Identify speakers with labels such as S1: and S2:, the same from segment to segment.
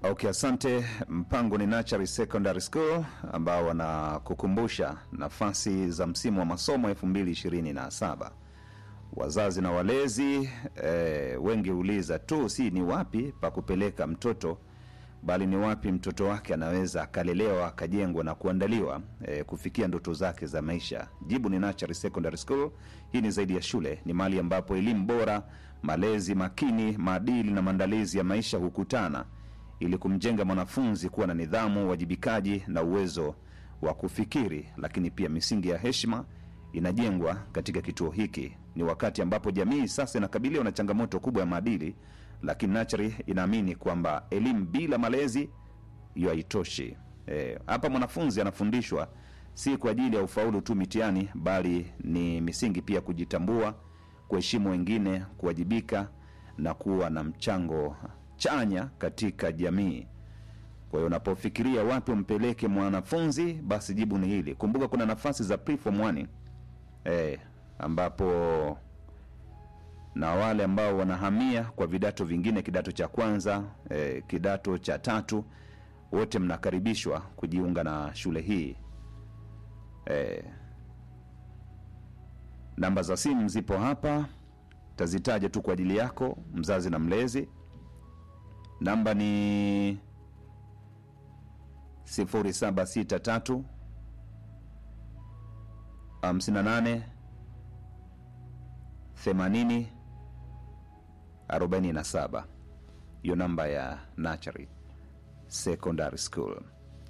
S1: Okay, asante. Mpango ni Nachari Secondary School ambao wanakukumbusha nafasi za msimu wa masomo 2027. Wazazi na walezi eh, wengi huuliza tu si ni wapi pa kupeleka mtoto bali ni wapi mtoto wake anaweza akalelewa akajengwa na kuandaliwa eh, kufikia ndoto zake za maisha. Jibu ni Nachari Secondary School. Hii ni zaidi ya shule, ni mahali ambapo elimu bora, malezi makini, maadili na maandalizi ya maisha hukutana ili kumjenga mwanafunzi kuwa na nidhamu, uwajibikaji na uwezo wa kufikiri. Lakini pia misingi ya heshima inajengwa katika kituo hiki. Ni wakati ambapo jamii sasa inakabiliwa na changamoto kubwa ya maadili, lakini Nachari inaamini kwamba elimu bila malezi hiyo haitoshi. Eh, hapa mwanafunzi anafundishwa si kwa ajili ya ufaulu tu mitihani, bali ni misingi pia kujitambua, kuheshimu wengine, kuwajibika na kuwa na mchango chanya katika jamii. Kwa hiyo unapofikiria wapi umpeleke mwanafunzi, basi jibu ni hili. Kumbuka kuna nafasi za preform 1 eh, ambapo na wale ambao wanahamia kwa vidato vingine, kidato cha kwanza eh, kidato cha tatu, wote mnakaribishwa kujiunga na shule hii eh, namba za simu zipo hapa, tazitaja tu kwa ajili yako mzazi na mlezi. Namba ni 0763 58 80 47. Hiyo namba ya Nachari Secondary School.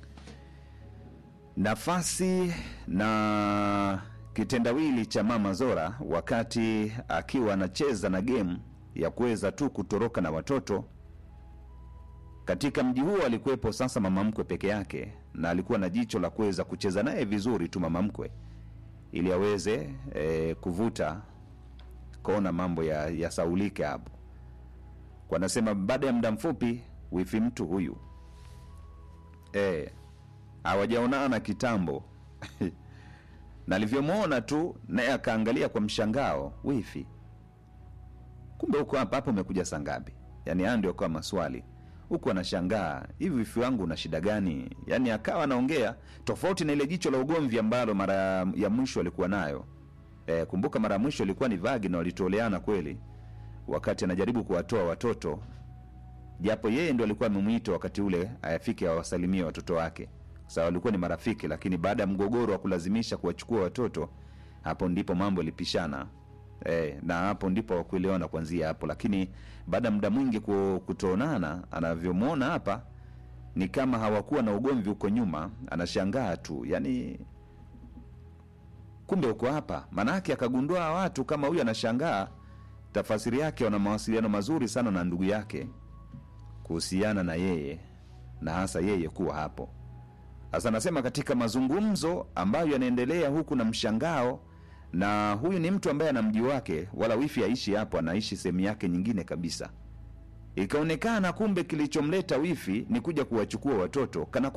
S1: Nafasi na kitendawili cha Mama Zora wakati akiwa anacheza na game ya kuweza tu kutoroka na watoto katika mji huo alikuwepo sasa mama mkwe peke yake, na alikuwa na jicho la kuweza kucheza naye vizuri tu mama mkwe, ili aweze e, kuvuta kona mambo ya yasaulike hapo. Kwa nasema baada ya muda mfupi wifi mtu huyu e, hawajaonana kitambo na alivyomwona tu naye akaangalia kwa mshangao, wifi, kumbe huko hapa hapo umekuja saa ngapi? Yani haya ndio kwa maswali huku anashangaa hivi wifi wangu una shida gani? Yaani akawa anaongea tofauti na ile jicho la ugomvi ambalo mara ya mwisho alikuwa nayo. E, kumbuka mara ya mwisho ilikuwa ni vagi na walitoleana kweli, wakati anajaribu kuwatoa watoto, japo yeye ndo alikuwa amemwita wakati ule ayafike awasalimie watoto wake, sawa, walikuwa ni marafiki, lakini baada ya mgogoro wa kulazimisha kuwachukua watoto, hapo ndipo mambo yalipishana. E, na hapo ndipo wakuelewana kuanzia hapo, lakini baada ya muda mwingi kutoonana, anavyomwona hapa ni kama hawakuwa na ugomvi huko nyuma. Anashangaa tu, yani kumbe uko hapa. Maanake akagundua watu kama huyu, anashangaa tafasiri yake wana mawasiliano mazuri sana na ndugu yake kuhusiana na yeye na hasa yeye kuwa hapo. Sasa anasema katika mazungumzo ambayo yanaendelea huku na mshangao na huyu ni mtu ambaye ana mji wake, wala wifi aishi hapo, anaishi sehemu yake nyingine kabisa. Ikaonekana kumbe kilichomleta wifi ni kuja kuwachukua watoto kana